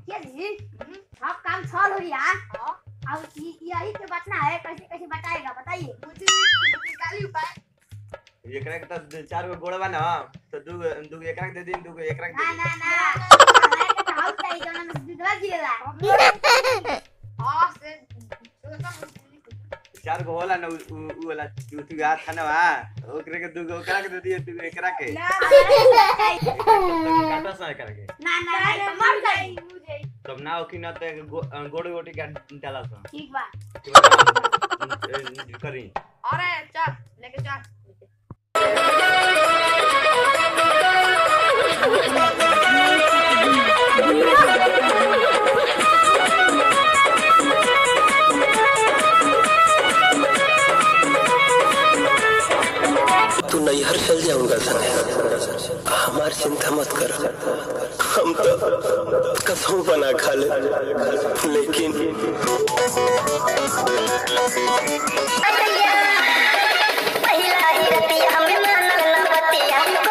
मुखिया जी सब काम छल हो यार अब इ- यही के बचना है कैसे कैसे बताएगा बताइए निकाली उपाय एकरा के तो चार गो गोड़वा ना तो दू दू एकरा के दे दी दू एकरा के ना दे ना ना हमारे के तो हाउस चाहिए जौना में दूधवा गिरेला हां से सोचा दी चार गो होला ना उ उ- उ वाला तू तू हाथ था ना वा ओकरे के दू गो ओकरा के दे दी दू एकरा के हमारे के तो चाहिए। काटा सा एकरा के ना ना ना तो मर जाई तब ना ओकी ना तो गो- गोड़ गोटी का डाला सा ठीक बा करी अरे चल लेके चल तू नैहर चल जा उनका संग हमार चिंता मत कर हम तो कसम बना खा ले लेकिन पहिला ही रतिया हमें मानल न बतिया